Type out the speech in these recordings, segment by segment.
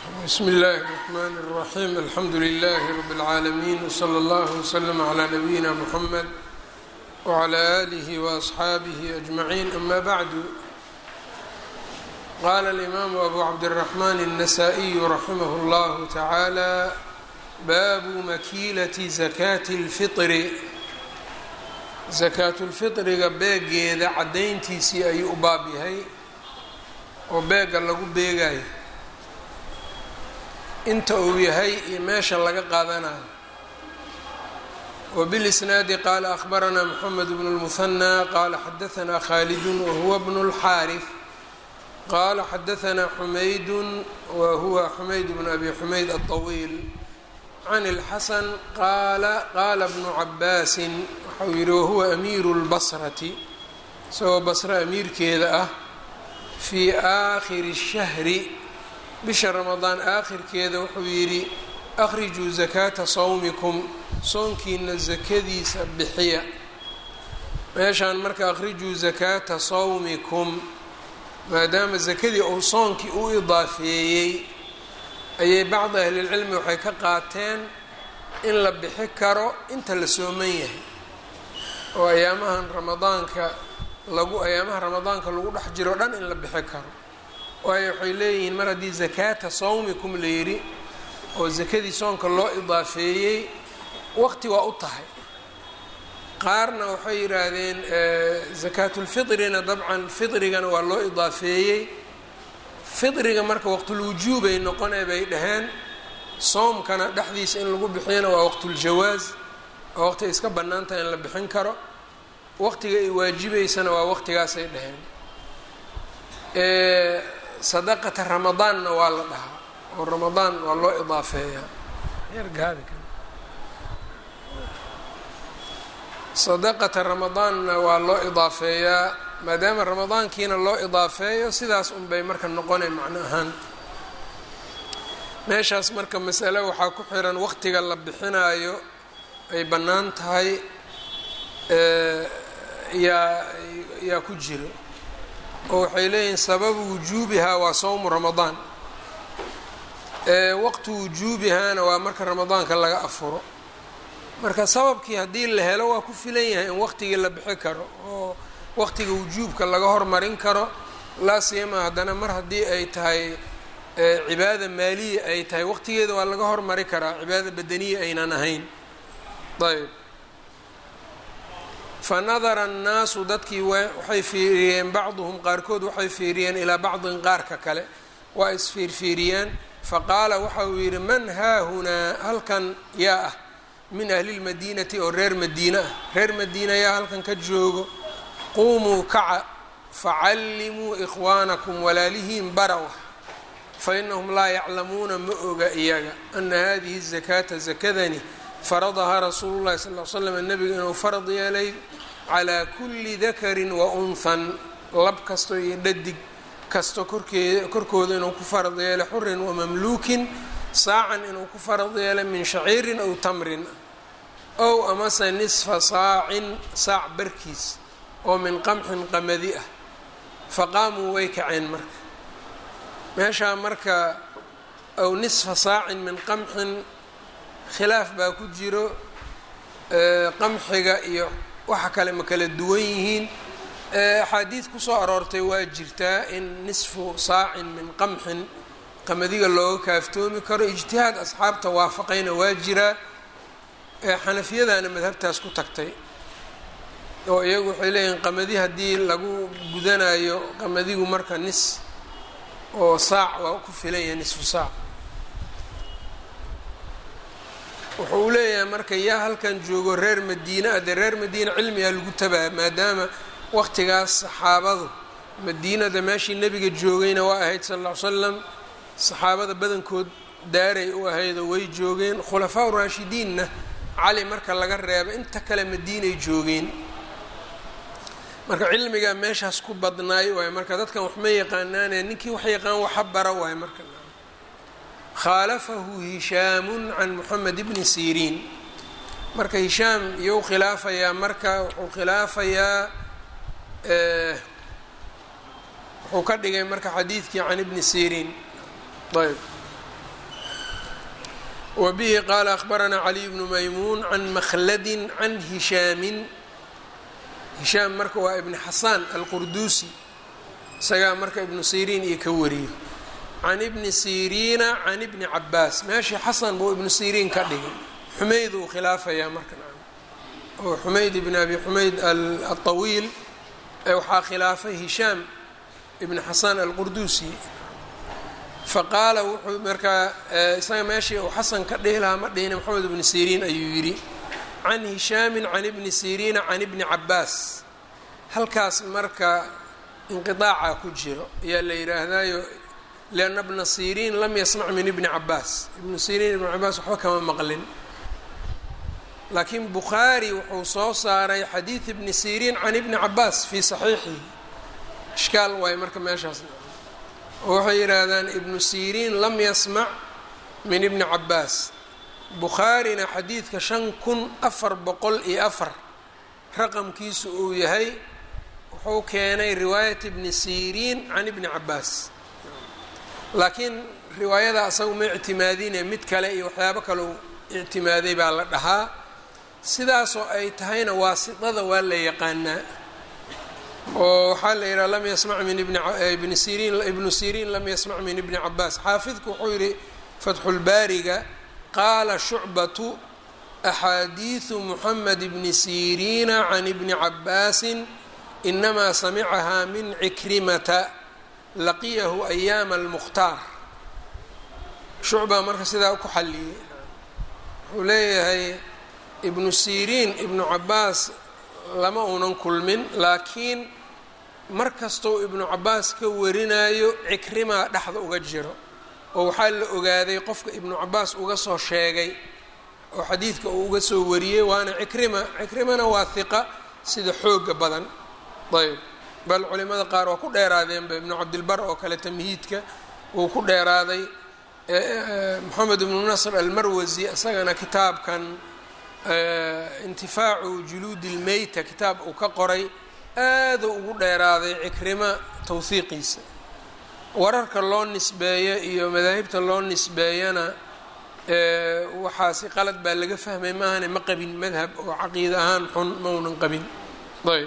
bsm اllh الرحmn الرaحيم alxamdu لlh رb العaalمين وslى اllه وslm عlى نbyina mحmed وعlى آlih وأصxaabih أجمعين أma bعd qala الإmam أbu cabdالرحmn النsائي raximh اllah taعalى baabu makilaة زakاة الفطr zakaatulfiطriga beegeeda caddayntiisii ayuu u baab yahay oo beega lagu beegayo inta uu yahay iyo meesha laga qaadanayo wbilisnaadi qaala akhbaranaa mxamed bn اlmuhanى qaala xadaanaa khaalidun wahuwa bn اlxaariث qaala xadaanaa xumaydun wahuwa xumayd bn abi xumayd aلطawiil can اlxasan qaala qaala bnu cabaasin waxau yihi wahuwa amiiru اlbasrati isagoo basre amiirkeeda ah fii aakhiri الshahri bisha ramadaan aakhirkeeda wuxuu yidhi akhrijuu zakaata sawmikum soonkiina sakadiisa bixiya meeshaan marka akhrijuu zakaata sawmikum maadaama sakadii uu soonkii u idaafeeyey ayay bacdi ahlilcilmi waxay ka qaateen in la bixi karo inta la sooman yahay oo ayaamahan ramadaanka lagu ayaamaha ramadaanka lagu dhex jiro dhan in la bixi karo waayo waxay leeyihiin mar haddii zakaata sawmikum la yidhi oo sakadii soonka loo idaafeeyey waqti waa u tahay qaarna waxay yidhaahdeen zakaatulfitrina dabcan fitrigana waa loo idaafeeyey fitriga marka waqtulwujuubay noqonee bay dhaheen soomkana dhexdiisa in lagu bixiyana waa waqtuljawaas oo waqti ay iska bannaan tahay in la bixin karo waqtiga ay waajibaysana waa waqtigaasay dhaheen sadaqata ramadaanna waa la dhahaa oo ramadaan waa loo idaafeeyaa sadaqata ramadaanna waa loo idaafeeyaa maadaama ramadaankiina loo idaafeeyo sidaas unbay marka noqonay macno ahaan meeshaas marka masale waxaa ku xiran waqtiga la bixinaayo ay bannaan tahay yaa yaa ku jiro oo waxay leeyihiin sababu wujuubihaa waa sawmu ramadaan waqtu wujuubihaana waa marka ramadaanka laga afuro marka sababkii haddii la helo waa ku filan yahay in waqtigii la bixi karo oo waqtiga wujuubka laga hormarin karo laa siyama haddana mar haddii ay tahay cibaada maaliya ay tahay waqtigeeda waa laga hormari karaa cibaada badaniya aynan ahayn ayb fanadara annaasu dadkii waxay fiiriyeen bacduhum qaarkood waxay fiiriyeen ilaa bacdin qaarka kale waa isfiirfiiriyeen faqaala waxa uu yidhi man haahunaa halkan yaa ah min ahli lmadiinati oo reer madiine ah reer madiina yaa halkan ka joogo quumuu kaca facallimuu ikhwaanakum walaalihiin barawa fa inahum laa yaclamuuna ma oga iyaga ana hadihi zakaata zakadani faradahaa rasuulu llahi sal l slam nebiga inuu farad yeelay calaa kulli dakarin wa unhan lab kasto iyo dhadig kasto korkee korkooda inuu ku farad yeelay xurin wa mamluukin saacan inuu ku farad yeelay min shaciirin aw tamrin ow amase nisfa saacin saac barkiis oo min qamxin qamadi ah faqaamuu way kaceen marka meeshaa marka aw nisfa saacin min qamxin khilaaf baa ku jiro qamxiga iyo waxa kale ma kala duwan yihiin axaadiid kusoo aroortay waa jirtaa in nisfu saacin min qamxin qamadiga looga kaaftoomi karo ijtihaad asxaabta waafaqayna waa jiraa xanafiyadana madhabtaas ku tagtay oo iyagu waxay leeyihiin qamadi haddii lagu gudanayo qamadigu marka nis oo saac waa ku filan yahay nisfu saac wuxuu leeyahay marka yaa halkan joogo reer madiine ah dee reer madiine cilmigaa lagu tabaa maadaama waqtigaas saxaabadu madiinada meeshii nebiga joogayna waa ahayd sal ll ly slam saxaabada badankood daaray u ahaydoo way joogeen khulafaa raashidiinna cali marka laga reebo inta kale madiinay joogeen marka cilmigaa meeshaas ku badnaay waayo marka dadkan wax ma yaqaanaane ninkii wax yaqaan waxa bara waayo marka khaalafahu hishaamun can moxamed bni siriin marka hishaam iyou khilaafayaa marka wuxuu khilaafayaa wuxuu ka dhigay marka xadiidkii can ibni siriin ayb wa bihi qaala akhbaranaa caliy bnu maymuun can makhladin can hishaamin hishaam marka waa ibni xasaan alqurduusi isagaa marka ibnu siriin iyo ka wariyo can ibni siriina can ibni cabaas meeshii xasan buu ibnu siriin ka dhigay xumayd uu khilaafayaa marka oo xumayd ibn abi xumayd alطawiil waxaa khilaafay hishaam ibn xasan alqurduusi faqaala wuxuu markaa isaga meeshii uu xasan ka dhihi lahaa ma dhihina moxamed ibni siriin ayuu yidhi can hishaamin can ibni siriina can ibni cabaas halkaas marka inqiaaca ku jiro ayaa la yidhaahdayo lianna bna siriin lam yasmac min ibni cabaas ibnu siriin ibni cabaas waxba kama maqlin laakiin bukhaari wuxuu soo saaray xadiid ibni siriin can ibni cabaas fii saxiixihi ishkaal waayo marka meeshaas oo waxay yidhaahdaan ibnu siriin lam yasmac min ibni cabaas bukhaarina xadiidka shan kun afar boqol iyo afar raqamkiisu uu yahay wuxuu keenay riwaayat ibni siriin can ibni cabaas laakiin riwaayada asaga ma ictimaadine mid kale iyo waxyaabo kale uu ictimaaday baa la dhahaa sidaasoo ay tahayna waasitada waa la yaqaanaa oo waxaa la yidhaha lam yasmac min ibni siriin ibnu siriin lam yasmac min ibni cabaas xaafidku wuxuu yihi fatxulbaariga qaala shucbatu axaadiidu muxamed bni siriina can ibni cabaasin inamaa samicahaa min cikrimata laqiyahu ayaama almukhtaar shucbaa marka sidaa ku xalliyey wuxuu leeyahay ibnu siriin ibnu cabaas lama uunan kulmin laakiin mar kastou ibnu cabaas ka warinayo cikrimaa dhexda uga jiro oo waxaa la ogaaday qofka ibnu cabaas uga soo sheegay oo xadiidka uu uga soo wariyey waana cikrima cikrimana waa hiqa sida xooga badan ayb bal culimada qaar waa ku dheeraadeenba ibnu cabdilbar oo kale tamhiidka wuu ku dheeraaday moxamed ibnu nasr almarwasi isagana kitaabkan intifaacu juluudi lmeyta kitaab uu ka qoray aaduu ugu dheeraaday cikrima tawhiiqiisa wararka loo nisbeeyo iyo madaahibta loo nisbeeyana waxaasi qalad baa laga fahmay maahane ma qabin madhab oo caqiida ahaan xun maunan qabin ayb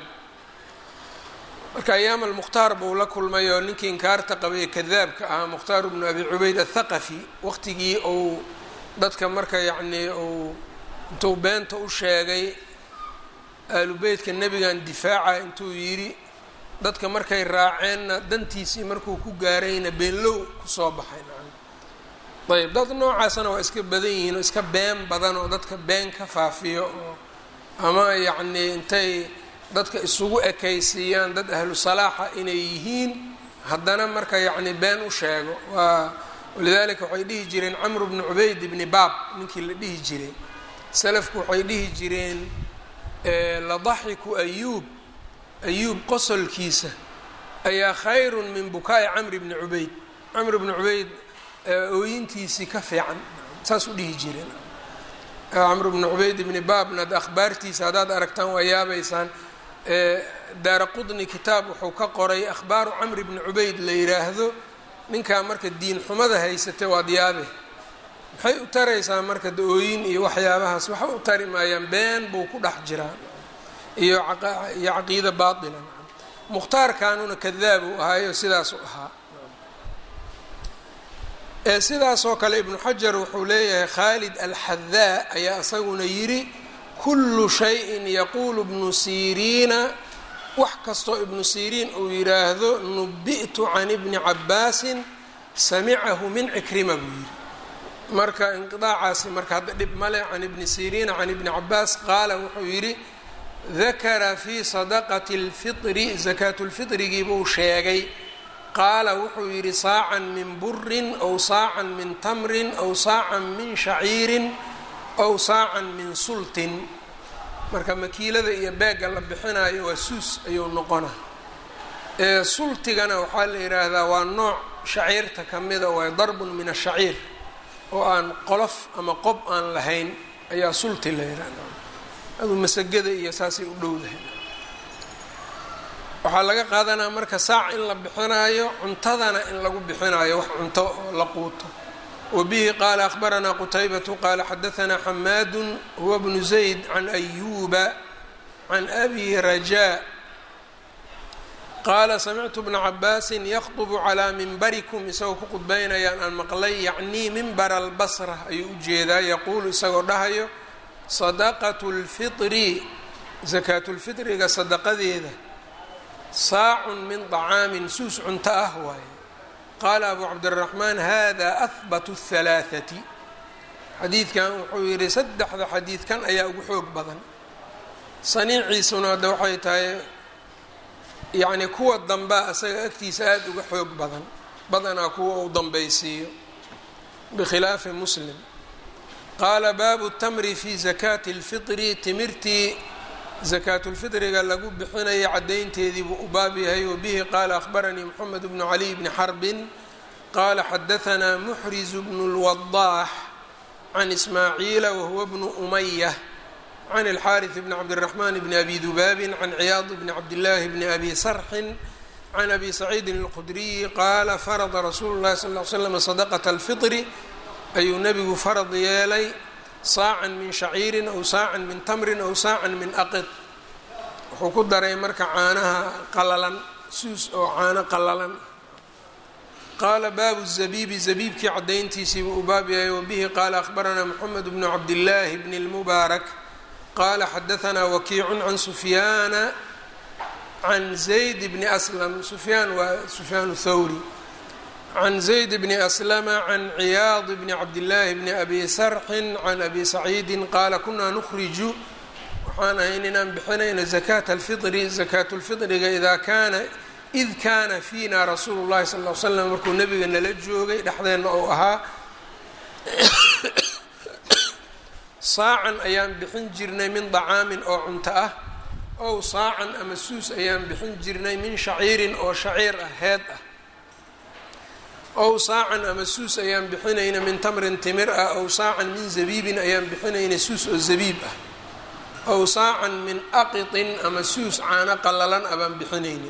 marka ayaam almukhtaar buu la kulmay oo ninkii inkaarta qabay kadaabka ahaa mukhtaar bnu abi cubayd athaqafi waqtigii uu dadka marka yacnii uu intuu beenta u sheegay aalubeytka nebigan difaaca intuu yidhi dadka markay raaceenna dantiisii markuu ku gaarayna beenlow kusoo baxay ayb dad noocaasna waa iska badan yihiin oo iska been badan oo dadka been ka faafiyo oo ama yacnii intay dadka isugu ekaysiiyaan dad ahlu salaaxa inay yihiin haddana marka yacni been u sheego waa walidaalika waxay dhihi jireen camru bnu cubayd ibni baab ninkii la dhihi jiray salafku waxay dhihi jireen ladaxiku ayuub ayuub qosolkiisa ayaa khayrun min bukaa'i camri bni cubayd camr bni cubayd ooyintiisii ka fiican saas u dhihi jireen camr bni cubayd ibni baabna ad akhbaartiisa haddaad aragtaan waa yaabaysaan daara qudni kitaab wuxuu ka qoray akhbaaru camri bni cubayd la yidhaahdo ninkaa marka diin xumada haysatay waad yaabe maxay u taraysaa marka da-ooyin iyo waxyaabahaas waxa u tari maayaan been buu ku dhex jiraa iyo iyo caqiida baatila mukhtaarkaanuna kadaab uu ahaayo sidaasuu ahaa sidaasoo kale ibnu xajar wuxuu leeyahay khaalid alxadaa ayaa isaguna yidhi kullu shayin yaquulu ibnu siriina wax kastoo ibnu siriin uu yidhaahdo nubi'tu can ibni cabaasin samicahu min cikrima buu yidhi marka inqiaacaasi marka hadda dhib male can ibni siriina can ibni cabaas qaala wuxuu yidhi dakara fii sadaqati اlfitri sakaatulfitrigii buu sheegay qaala wuxuu yidhi saacan min burin aw saacan min tamrin aw saacan min shaciirin aw saacan min sultin marka makiilada iyo beegga la bixinayo waa suus ayuu noqona sultigana waxaa la yidhaahdaa waa nooc shaciirta ka mida waa darbun min ashaciir oo aan qolof ama qob aan lahayn ayaa sulti la yidhahda aduu masagada iyo saasay u dhowdahay waxaa laga qaadanaa marka saac in la bixinaayo cuntadana in lagu bixinaayo wax cunto oo la quuto wbihi qaala akhbaranaa qutaybatu qaala xadaanaa xamaadu huwa bnu zayd can ayuuba can abi rajaa qaala samictu bna cabaasin yakdubu calaa mimbarikum isagoo ku qudbaynayaan aan maqlay yacnii mimbara albasra ayuu u jeedaa yaquulu isagoo dhahayo sadaqatu lfitri sakaatulfitriga sadaqadeeda saacun min طacaamin suus cunto ah waaye qaala abu cabdiraxmaan hada ahbatu اhalaaثati xadiidkan wuxuu yidhi saddexda xadiidkan ayaa ugu xoog badan saniiciisuna hadda waxay tahay yacni kuwa dambaa asaga agtiisa aada uga xoog badan badanaa kuwa uu dambaysiiyo bikhilaafi muslim qaala baabu tamri fi zakaati اlfitri timirtii zakaatulfitriga lagu bixinaya caddaynteedii buu u baab yahay wabihi qaala akhbaranii moxamed bnu caliy bni xarbin qaala xadahanaa muxrizu bnu lwadaax can ismaaciila wahuwa bnu umaya can alxaariث bni cabdiraxmaan bni abi dubaabin can ciyaad bni cabdillaahi bni abi sarxin can abi saciidin اlqudriyi qaala farada rasuulu llahi sal ly slam sadaqata alfitri ayuu nebigu farad yeelay saacan min shaciirin aw saacan min tamrin aw saacan min aqid wuxuu ku daray marka caanaha qalalan suus oo caano qalalan qaala baabu zabiibi zabiibkii caddayntiisii buu u baab yahay wabihi qaala akhbaranaa moxamed bnu cabdillaahi bni lmubaarak qaala xadahanaa wakiicun can sufyaana can zayd bni aslam sufyaan waa sufyaan thawri can zayd bni aslama can ciyaad bni cabdillaahi bni abi sarxin can abi saciidin qaala kunaa nukhriju waxaan ahayn inaan bixinayno zakaata alfitri zakaatulfitriga idaa kaana id kaana fiina rasuulu llahi sal l slam markuu nabiga nala joogay dhexdeenna ou ahaa saacan ayaan bixin jirnay min dacaamin oo cunto ah ow saacan ama suus ayaan bixin jirnay min shaciirin oo shaciir ah heed ah ow saacan ama suus ayaan bixinayna min tamrin timir ah ow saacan min zabiibin ayaan bixinayna suus oo zabiib ah ow saacan min aqitin ama suus caano qallalan ah baan bixinayna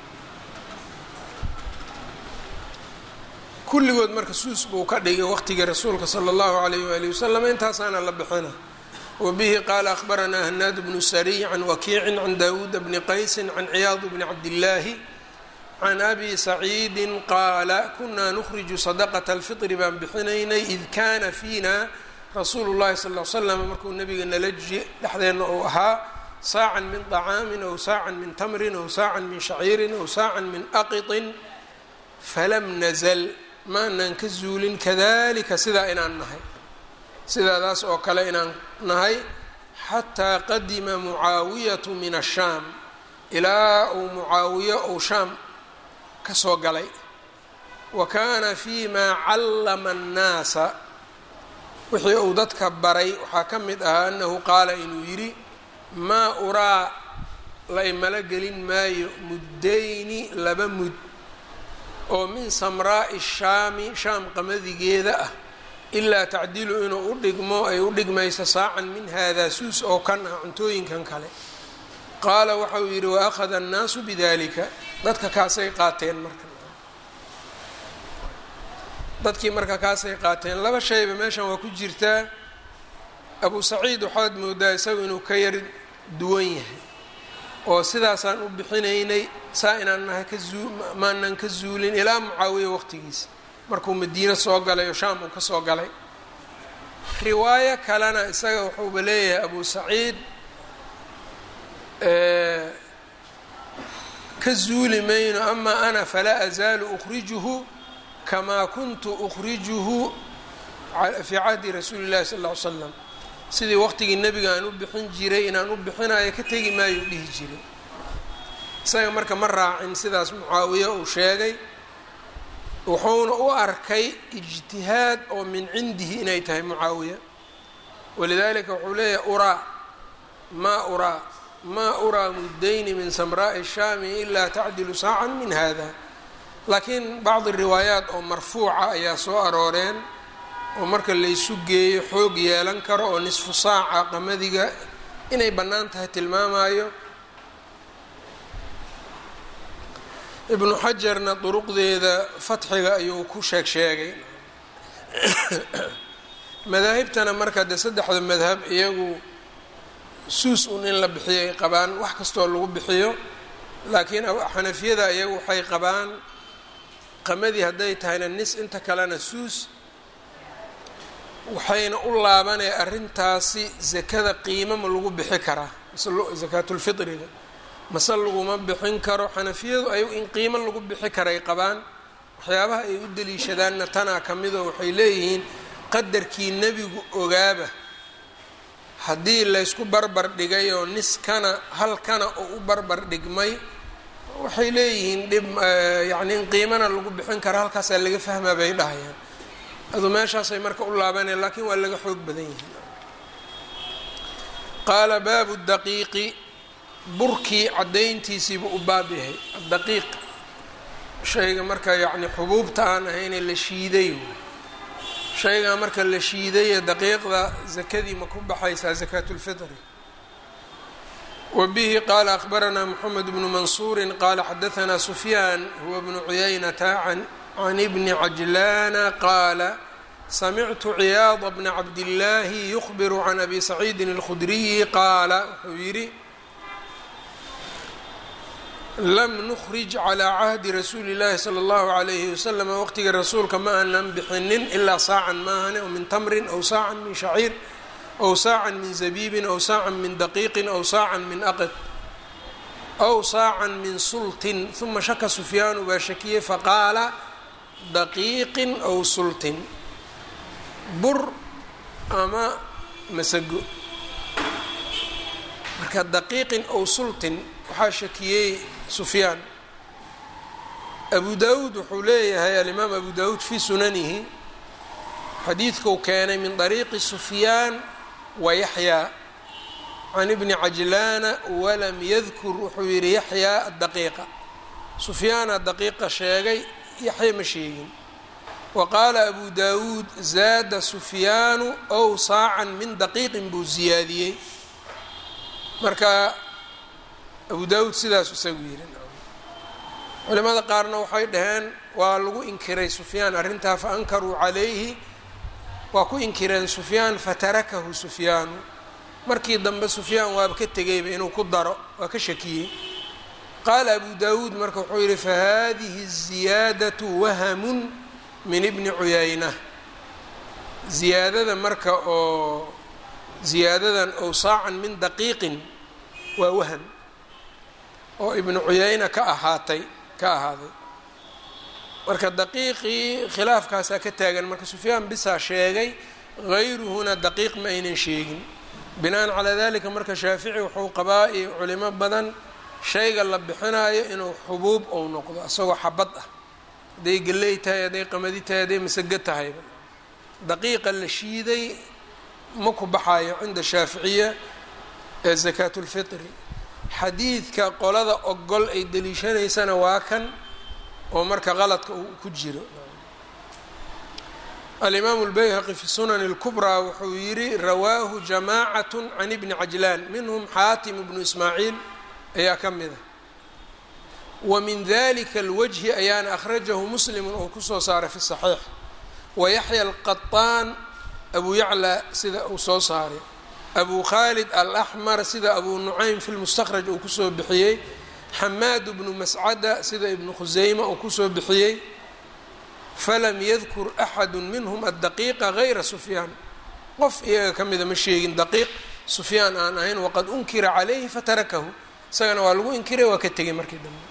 kulligood marka suus buu ka dhigay waqtigii rasuulka sala allahu alayh waali wasalam intaasaana la bixina wabihi qaala akhbaranaa hanaad bnu sariy can wakiicin can daawuuda bni qaysin can ciyaad bni cabdillaahi can abi saciidin qaala kunaa nukhriju sadaqata alfitri baan bixinaynay id kaana fiina rasuulu llahi sal l slam markuu nabiga nala dhexdeenna uu ahaa saacan min طacaamin aw saacan min tamrin aw saacan min shaciirin aw saacan min aqiطin falam nazl maanaan ka zuulin kadalika sidaa inaan nahay sidaadaas oo kale inaan nahay xataa qadima mucaawiyatu min ashaam ilaa uu mucaawiyo uu shaam ka soo galay wa kaana fii maa callama annaasa wixii uu dadka baray waxaa ka mid ahaa annahu qaala inuu yidhi maa uraa la imala gelin maayo muddayni laba mud oo min samraa'i shaami shaam qamadigeeda ah ilaa tacdilu inuu u dhigmo ay u dhigmayso saacan min haadaa suus oo kan ah cuntooyinkan kale qaala waxa uu yidhi wa akhada annaasu bidalika dadka kaasay qaateen marka dadkii marka kaasay qaateen laba shayba meeshan waa ku jirtaa abu saciid waxaad moodaa isagu inuu ka yar duwan yahay oo sidaasaan u bixinaynay saa inaan nahay ka zuu maanan ka zuulin ilaa mucaawiya waqtigiisa markuu madiino soo galay oo shaam uu ka soo galay riwaayo kalena isaga wuxuuba leeyahay abu saciid ka zuuli mayno amaa ana falaa azaalu ukhrijuhu kamaa kuntu ukhrijuhu fii cahdi rasuuli llahi sal ll ly slam sidii waqtigii nebiga aan u bixin jiray inaan u bixinayo ka tegi maayo dhihi jiray isaga marka ma raacin sidaas mucaawiya uu sheegay wuxuuna u arkay ijtihaad oo min cindihi inay tahay mucaawiya walidalika wuxuu leeyahay uraa maa uraa maa uraa muddayni min samraa'i shaami ilaa tacdilu saacan min hada laakiin bacdi riwaayaat oo marfuuca ayaa soo arooreen oo marka laysu geeyo xoog yeelan karo oo nisfu saaca qamadiga inay bannaan tahay tilmaamayo ibnu xajarna duruqdeeda fatxiga ayuu ku sheeg sheegay madaahibtana marka dee saddexda madhab iyagu suus un in la bixiyo ay qabaan wax kastoo lagu bixiyo laakiin xanafiyada iyagu waxay qabaan qamadii hadday tahayna nis inta kalena suus waxayna u laabanaya arrintaasi sakada qiimo ma lagu bixi karaa sakaatulfitriga mase laguma bixin karo xanafiyadu ay in qiimo lagu bixi karay qabaan waxyaabaha ay u daliishadaanna tanaa ka midoo waxay leeyihiin qadarkii nebigu ogaaba haddii laysku barbar dhigay oo niskana halkana oo u barbar dhigmay waxay leeyihiin dhib yacni in qiimana lagu bixin karo halkaasaa laga fahmaa bay dhahayaan adu meeshaasay marka u laabanayaan laakiin waa laga xoog badan yihiin qaala baabu daqiiqi burkii caddayntiisiibu u baab yahay daqiiq shayga marka yacni xubuubta aan ahayne la shiiday shaygaa marka la shiidaye daqiiqda zakadii ma ku baxaysaa zakaatulfitri wa bihi qaala akhbaranaa moxamed bnu mansuuri qaala xadahanaa sufyaan huwa bnu cuyaynata can ibni cajlaana qaala samictu ciyaada bna cabdillaahi yukhbiru can abi saciidin اlkhudriyi qaala wuxuu yidhi lam nukhrij calaa cahdi rasuuli llaahi sala allahu calayhi wasalam waqtiga rasuulka ma aanan bixinin ilaa saacan maahane oo min tamrin aw saacan min shaciir aw saacan min zabiibin aw saacan min daqiiqin aw saacan min aqid aw saacan min sultin uma shaka sufyaanu baa shakiyey faqaala daqiiqin aw sultin bur ama masago marka daqiiqin aw sultin waxaa shakiyey sufyaan abu daawuud wuxuu leeyahay alimaam abu daawuud fii sunanihi xadiidkuu keenay min dariiqi sufyaan wa yaxyaa can ibni cajlaana walam yadkur wuxuu yidhi yaxyaa adaqiiqa sufyaana daqiiqa sheegay yaxya ma sheegin wa qaala abu daawuud zaada sufyaanu ow saacan min daqiiqin buu siyaadiyey marka abu daawuud sidaas isagu yidhi culimada qaarna waxay dhaheen waa lagu inkiray sufyaan arrintaa fa ankaruu calayhi waa ku inkireen sufyaan fatarakahu sufyaanu markii dambe sufyaan waaba ka tegayba inuu ku daro waa ka shakiyey qaala abu daawuud marka wuxuu yidhi fahadihi ziyaadatu wahamun min ibni cuyayna ziyaadada marka oo ziyaadadan ow saacan min daqiiqin waa waham oo ibnu cuyayna ka ahaatay ka ahaaday marka daqiiqii khilaafkaasaa ka taagan marka sufyaan bisaa sheegay hayruhuna daqiiq ma aynan sheegin binaan calaa dalika marka shaafici wuxuu qabaa iyo culimo badan shayga la bixinayo inuu xubuub ou noqdo isagoo xabad ah hadday galley tahay hadday qamadi tahay hadday masago tahayba daqiiqa la shiiday ma ku baxayo cinda shaaficiya ee sakaatulfitri xadiidka qolada ogol ay deliishanaysana waa kan oo marka qaladka uu ku jiro alimaamu lbayhaqi fi sunani اlkubraa wuxuu yidhi rawaahu jamaacat can ibni cajlaan minhum xaatim bnu ismaaciil ayaa ka mida wa min dalika اlwajhi ayaana akhrajahu muslimu oo kusoo saaray fi saxiix wayaxya alqaطaan abu yaclى sida uu soo saaray abu khaalid alaxmar sida abu nucaym fi lmustakhraj uu kusoo bixiyey xamaad bnu mascada sida ibnu khuseyma uu kusoo bixiyey falam yadkur axadu minhum addaqiiqa gayra sufyaan qof iyaga ka mida ma sheegin daqiiq sufyaan aan ahayn waqad unkira calayhi fatarakahu isagana waa lagu inkiray waa ka tegay markii dambe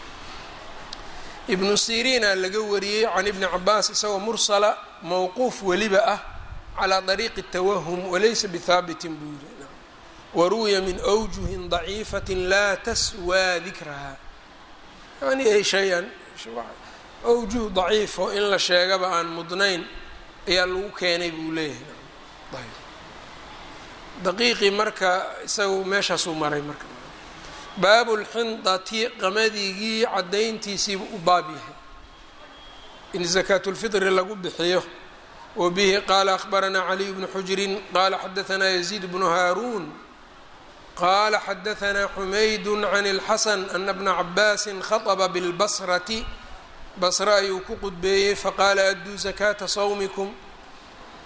ibnu siriina laga wariyey can ibni cabaas isagoo mursala mowquuf weliba ah calaa dariiqi tawahum walaysa bihaabitin buu yiri waruwiya min awjuhin daciifatin laa taswaa dikraha yani ay shay-an awjuh daciifo in la sheegaba aan mudnayn ayaa lagu keenay buu leeyahay daqiiqii marka isagu meeshaasuu maray marka baabu lxindati qamadigii caddayntiisiibu u baab yahay in sakaatulfitri lagu bixiyo wa bihi qaala akhbaranaa caliy bnu xujrin qaala xadaanaa yaziid bnu haaruun qaala xadaanaa xumaydu can اlxasan ana bna cabaasin khaطba bilbasrati basre ayuu ku qudbeeyey faqaala adduu sakaata sawmikum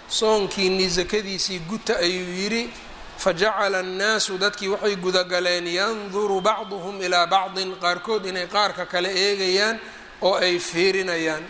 soonkiinii sakadiisii guta ayuu yidhi fajacala annaasu dadkii waxay gudagaleen yanduru bacduhum ilaa bacdin qaarkood inay qaarka kale eegayaan oo ay fiirinayaan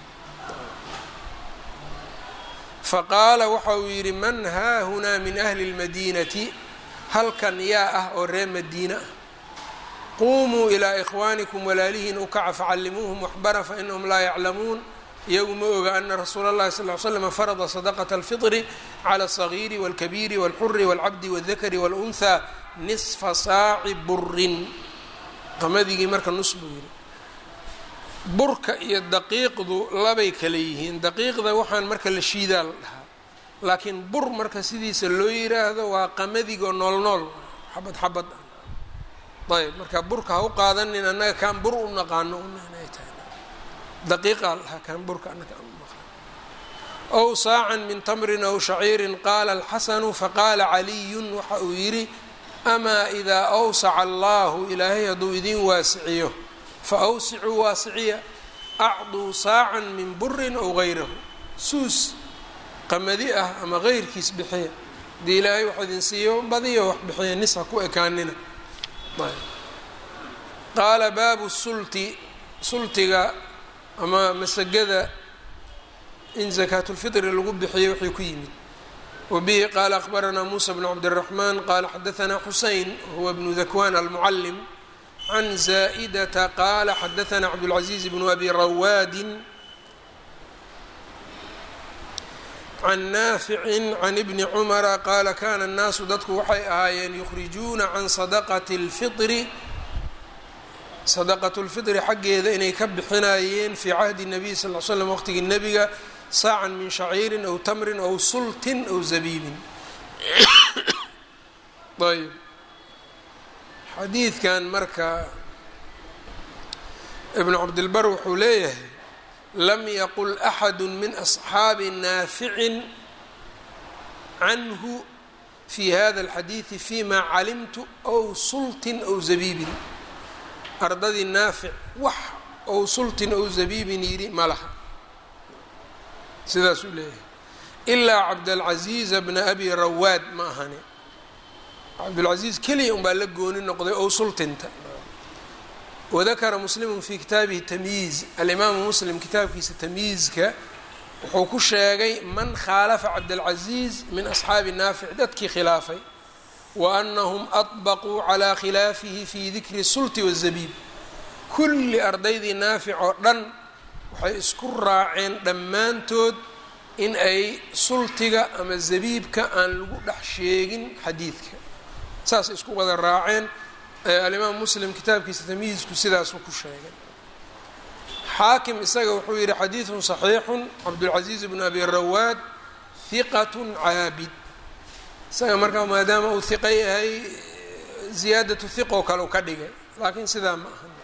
faqaala waxa uu yidhi man haahunaa min ahli اlmadiinati halkan yaa ah oo reer madiina ah quumuu ilaa ikhwaanikum walaalihiin u kaca facallimuuhum waxbara fainahum laa yaclamuun iyagu ma oga ana rasuula اllahi sal ly slam farada sadaqaةa اlfiطri clى الصagiiri wاlkabiiri wاlxuri wاlcabdi wاldakari wاlأnhaa nisfa saaci burin qamadigii marka nus buu yidhi burka iyo daqiiqdu labay kale yihiin daqiiqda waxaan marka la shiidaa la dhahaa laakiin bur marka sidiisa loo yiraahdo waa qamadigo nool nool xabad xabad ah ayb marka burka ha u qaadanin annaga kaan bur u naqaano inay tahay daqiiqaa lahaa kaan burka annaga aan u naqaano ow saacan min tamrin ow shaciirin qaala alxasanu faqaala caliyun waxa uu yidhi amaa idaa awsaca allahu ilaahay hadduu idin waasiciyo fa awsicuu waasiciya acduu saacan min burin ow gayrahu suus qamadi ah ama geyrkiis bixiya haddii ilaahay wax idin siiyo badiyo wax bixiya nis ha ku ekaanina qaala baabu sulti sultiga ama masagada in zakaatulfitri lagu bixiyo wixii ku yimid wabihi qaala akhbaranaa muusa bnu cabdiraxmaan qaala xadaanaa xusein huwa bnu dakwan almucalim can zaa'idata qaala xadaanaa cabdulcaziiz bnu abi rawaadin can naaficin can ibni cumara qaala kana annaasu dadku waxay ahaayeen yukhrijuuna can sadaqati اlfitri sadaqatu lfitri xaggeeda inay ka bixinayeen fii cahdi nabiy sal l slam waqtigii nebiga saacan min shaciirin aw tamrin aw sultin aw zabiibin ayb xadiidkan marka ibnu cabdilbar wuxuu leeyahay lam yaqul axadu min asxaabi naaficin canhu fi hada alxadiidi fima calimtu aw sultin aw zabiibin ardadii naafic wax ou sultin ou zabiibin yidhi ma laha sidaasuu leeyahay ilaa cabdalcaziiza bna abi rawaad ma ahani cabdulcaziiz keliya unbaa la gooni noqday ou sultinta wadakara muslimu fi kitaabihi tamyiiz alimaamu muslim kitaabkiisa tamyiizka wuxuu ku sheegay man khaalafa cabdalcaziiz min asxaabi naafic dadkii khilaafay waanahum adbaquu calaa khilaafihi fi dikri sulti wazabiib kulli ardaydii naafic oo dhan waxay isku raaceen dhammaantood in ay sultiga ama zabiibka aan lagu dhex sheegin xadiidka saas isku wada raaceen alimaam muslim kitaabkiisa tamyiizku sidaasuu ku sheegay xaakim isaga wuxuu yihi xadiidun صaxiixun cabdulcaziiz bnu abi rawaad hiqat caabid isaga markaa maadaama uu hiqo yahay ziyaadatu hiqoo kale u ka dhigay laakiin sidaa ma aha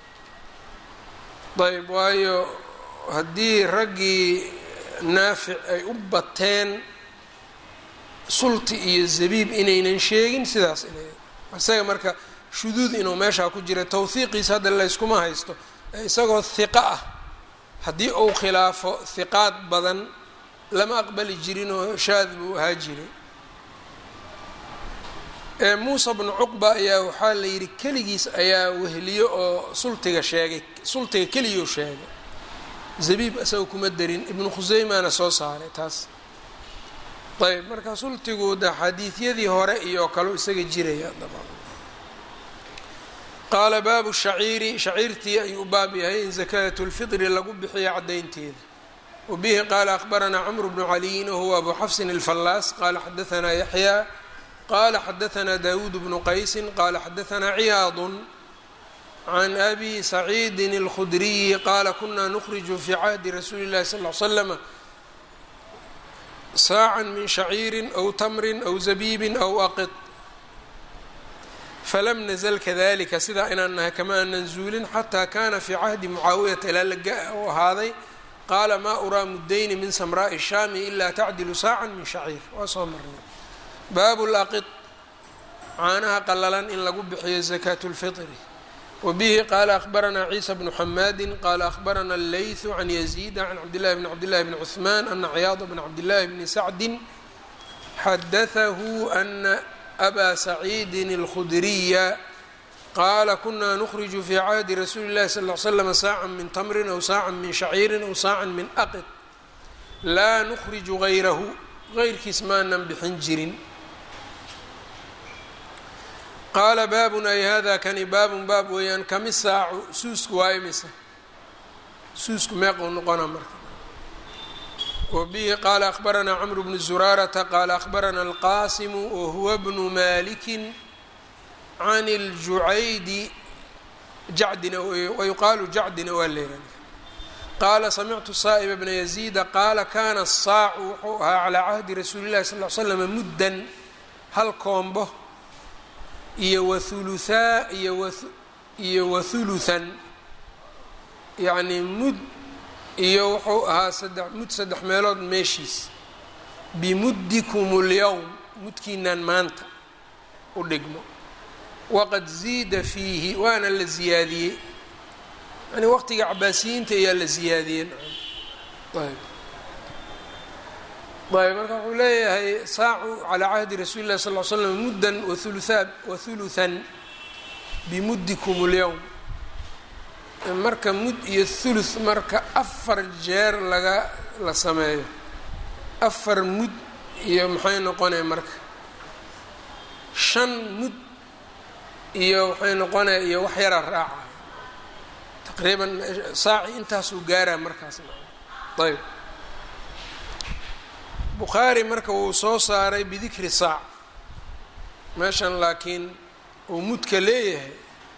ayb waayo haddii raggii naafic ay u bateen sulti iyo zabiib inaynan sheegin sidaas inay isaga marka shuduud inuu meeshaa ku jira tawhiiqiisa hadda layskuma haysto isagoo hiqo ah haddii uu khilaafo hiqaad badan lama aqbali jirin oo shaad buu ahaa jiray muusa bnu cuqba ayaa waxaa la yidhi keligiis ayaa wehliyo oo sultiga sheegay sultiga keliguu sheegay zabiib isaga kuma darin ibnu khuseymana soo saaray taas ayb marka sultigu de xadiidyadii hore iyo kale isaga jiraya qaala baabu shaciiri shaciirtii ayuu u baab yahay in zakaatu lfitri lagu bixiyo caddaynteeda wabihi qaala akhbaranaa cmru bnu caliyin wahuwa abu xafsin alfallaas qaala xadaanaa yaxyaa qala xadaanaa dawuud bnu qaysi qala xadaanaa ciyaadu can abi saciidin اlkhudriyi qaala kuna nukriju fi cahdi rasuuli اllahi sal l slama saacan min shaciiri aw tamrin aw zabiibin aw aqid falam nazl kadalika sidaa inaan nahay kama aanan zuulin xataa kana fii cahdi mucaawiyata ilaa laga u ahaaday qaala maa uraa mudayni min samraaءi shaami ila tacdilu saacan min shaciir waa soo marnay baabu laqid caanaha qalalan in lagu bixiyo zakaatu lfitri wbihi qala akhbaranaa ciisa bnu xamaadi qala akhbarana اleyثu can yaziida can cabdillahi bn cabdillahi bni cثman ana ciyaada bna cabdillahi bni sacdi xadatahu ana aba saciidin اlkhudriya qaala kuna nukriju fi cahdi rasuuli اllahi sal ly slm saaca min tamrin aw saaca min shaciirin aw saaca min aqid laa nukriju gayrahu gayrkiis maanan bixin jirin qaala baabun ay hada kani baabun baab weeyaan kami saacu suusku waa imisa suusku meequu noqona marka wabihi qaala akhbaranaa cmr bnu zuraarata qaala akhbarana alqasimu wahuwa bnu maliki can ljucaydi jacdina wayuqaalu jacdina waa leeran qaala samictu saa'iba bna yaziida qaala kana asaacu wuxuu ahaa calaa cahdi rasuuli llahi sal l slam muddan hal koombo iyo wahuluthaa iyo iyo wahuluthan yacnii mud iyo wuxuu ahaa saddex mud saddex meelood meeshiis bimuddikum اlyowm mudkiinaan maanta u dhigmo waqad ziida fiihi waana la ziyaadiyey yani waqtiga cabaasiyiinta ayaa la ziyaadiyey ayb ayb marka wuxuu leeyahay saacu calaa cahdi rasuuli llahi sal l slam muddan wauluthaa wahuluthan bimuddikum اlyowm marka mud iyo thuluth marka afar jeer laga la sameeyo afar mud iyo maxay noqonaya marka shan mud iyo waxay noqonaya iyo wax yaraa raaca taqriiban saaci intaasuu gaaraa markaas ayb bukhaari marka wuu soo saaray bidikri saac meeshan laakiin uu mudka leeyahay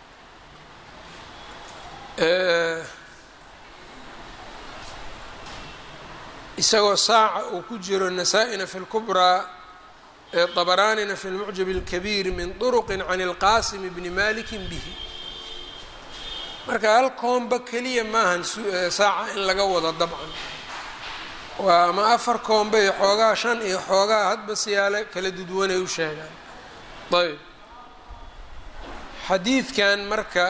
isagoo saaca uu ku jiro nasaa-ina fi lkubraa dabaraanina fi lmucjab اlkabiir min طuruqi can اlqasim bni maliki bihi marka hal koomba keliya maahan saaca in laga wado dabcan waa ama afar koomba iyo xoogaa shan iyo xoogaa hadba siyaalo kala dudwanay u sheegaan ayb xadiidkan marka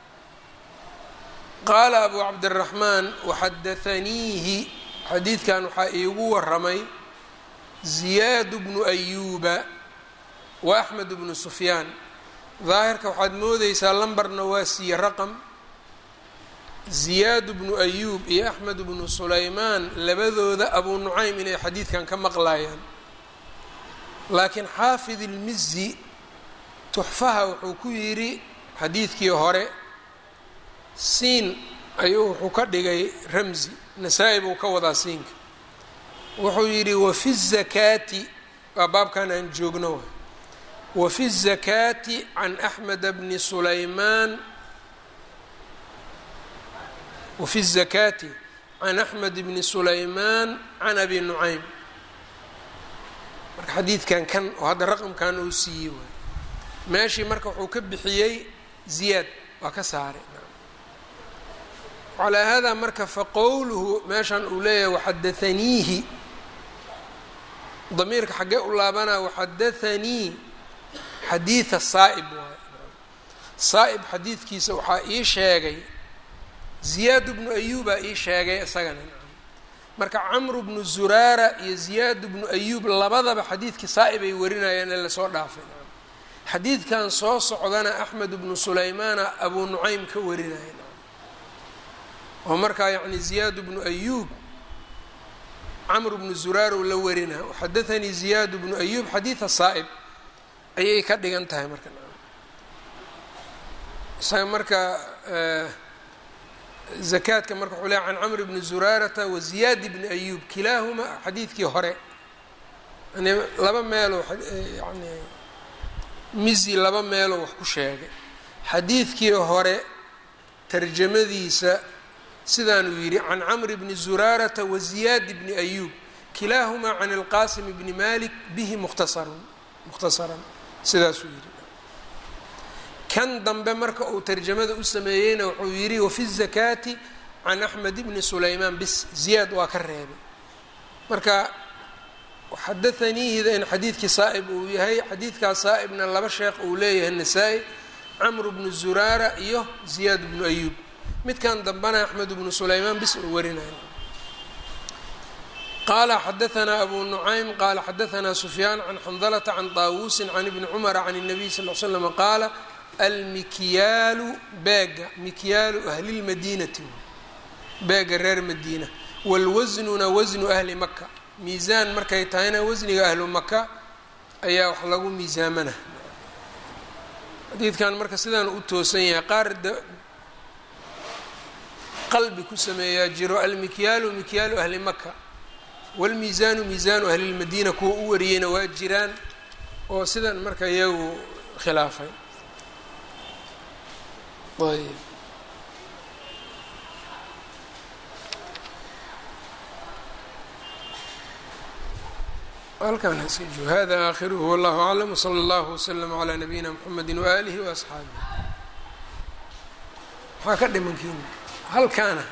qaala abu cabdiraxmaan waxadaaniihi xadiidkan waxaa iigu waramay ziyaad bnu ayuuba wa axmed bnu sufyaan daahirka waxaad moodeysaa lambarna waa siiye raqam ziyaad bnu ayuub iyo axmed bnu sulaymaan labadooda abu nucaym inay xadiidkan ka maqlayaan laakiin xaafid ilmizi tuxfaha wuxuu ku yidhi xadiidkii hore siin ayuu wuxuu ka dhigay ramzi nasaa-i buu ka wadaa siinka wuxuu yidhi wafi الzakaati waa baabkan aan joogno wafi الzakaati can axmed bni sulaymaan wafi الzakaati can axmed bni sulaymaan can abi nucaym marka xadiidkan kan oo hadda raqamkan uu siiyey waay meeshii marka wuxuu ka bixiyey ziyaad waa ka saaray calaa hada marka faqowluhu meeshan uu leeyahay waxadaaniihi damiirka xaggee u laabanaa waxadaanii xadiida saa'ib waay saa'ib xadiidkiisa waxaa ii sheegay ziyaad bnu ayuubaa ii sheegay isagana marka camru bnu zuraara iyo ziyaad bnu ayuub labadaba xadiidkii saa'ib ay warinayaan ee lasoo dhaafay xadiidkan soo socdana axmed bnu sulaymaana abuu nucaym ka warinaya oo markaa yacni ziyaad bnu ayuub camr bnu zuraar uu la warinaa waxadaanii ziyaad bnu ayuub xadiida saa'ib ayay ka dhigan tahay marka isaga marka zakaadka marka wuxuu leeay can camr bni zuraarata wa ziyaad bni ayuub kilaahuma xadiidkii hore yani laba meeloo yani mizi laba meeloo wax ku sheegay xadiidkii hore tarjamadiisa sidaanuu yidhi can camr bni zuraarata wa ziyaad bni ayuub kilaahumaa can ilqaasim bni malik bihi mukhtasarun mukhtasaran sidaasuu yidhi kan dambe marka uu tarjamada u sameeyeyna wuxuu yidhi wafi zakaati can axmed bni sulaymaan bis ziyaad waa ka reebay marka xadaaniihida in xadiidkii saa'ib uu yahay xadiidkaas saa'ibna laba sheekh uu leeyahay nasaa-i camr bnu zuraara iyo ziyaad bnu ayuub midkan dambana axmed bnu sulaymaan bis oo warinaya qala xadaanaa abu nucaym qala xadaanaa sufyaan can xandalata can taawuusin can ibni cumara can الnabiy sal l slm qaala almikyaalu beega mikyaalu ahlilmadiinati beega reer madiina wاlwasnuna wasnu ahli maka miisaan markay tahayna wasniga ahlu maka ayaa wax lagu miisaamana xadiidkan marka sidaan u toosan yahay qaar qalbi ku sameeyaa jiro almikyaalu mikyaalu ahli maka wاlmiisaanu miisaanu ahli lmadiina kuwa u wariyeyna waa jiraan oo sidan marka iyagu khilaafay ayb halkan haska joogo hada aakhiruhu wallahu aclam wslى اllahu wslm عlى nabiyina mxamedi waalihi waasxaabih maxaa ka dhimankiin halkaana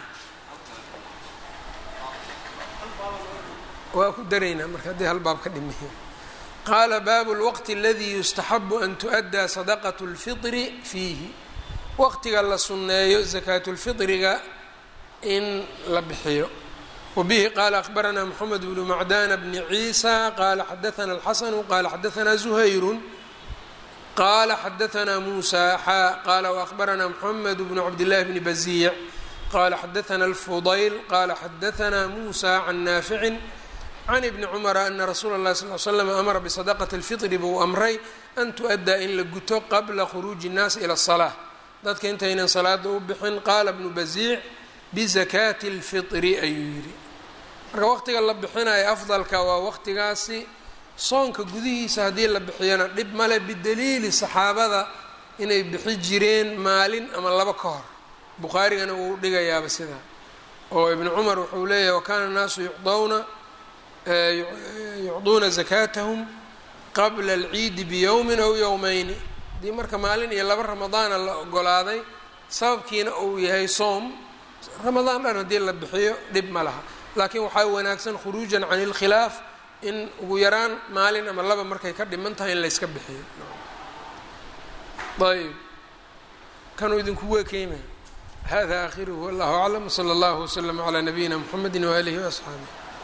waa ku daraynaa marka haddii hal baab ka dhimiyo qaala baabu اlwaqti aladi yustaxabu an tuؤaddaa sadaqaة اlfiطri fiihi waqtiga la sunneeyo zakaat اlfiطriga in la bixiyo wbihi qala akbarana mxamed bnu macdana bni ciisa qala xadaana اlxasnu qala xadaana zuhayru qala xadaana musa xa qala waakbarana mxamed bnu cabdillahi bni baziic qala xadaana اlfudayl qala xadaana musa can naaficin can ibni cumara ana rasuula اlahi sal l slam amara bisadaqati اlfiطri buu amray an tuؤaddaa in la guto qabla khuruuji الnaasi ilى الصalaaة dadka intaynan salaada u bixin qaala bnu baziic bizakaati اlfiطri ayuu yidhi marka waqtiga la bixinayo afdalka waa waqtigaasi soonka gudihiisa haddii la bixiyana dhib male bidaliili saxaabada inay bixi jireen maalin ama laba ka hor bukhaarigana wuu dhigayaaba sidaa oo ibnu cumar wuxuu leeyahay wakana الnaasu yucdawna yucduuna zakaatahum qabla اlciidi biyowmin aw yowmeyni haddii marka maalin iyo laba ramadaana la ogolaaday sababkiina uu yahay soom ramadaan dhan haddii la bixiyo dhib ma laha laakiin waxaa wanaagsan khuruujan can اlkhilaaf in ugu yaraan maalin ama laba markay ka dhiman tahay in layska bixiyo ayb kanuu idinkugu ekeymaya hada aakhiruhu wallahu aclam wslى اllahu wslm عlى nabiyina mxamedi waalihi وasxaabih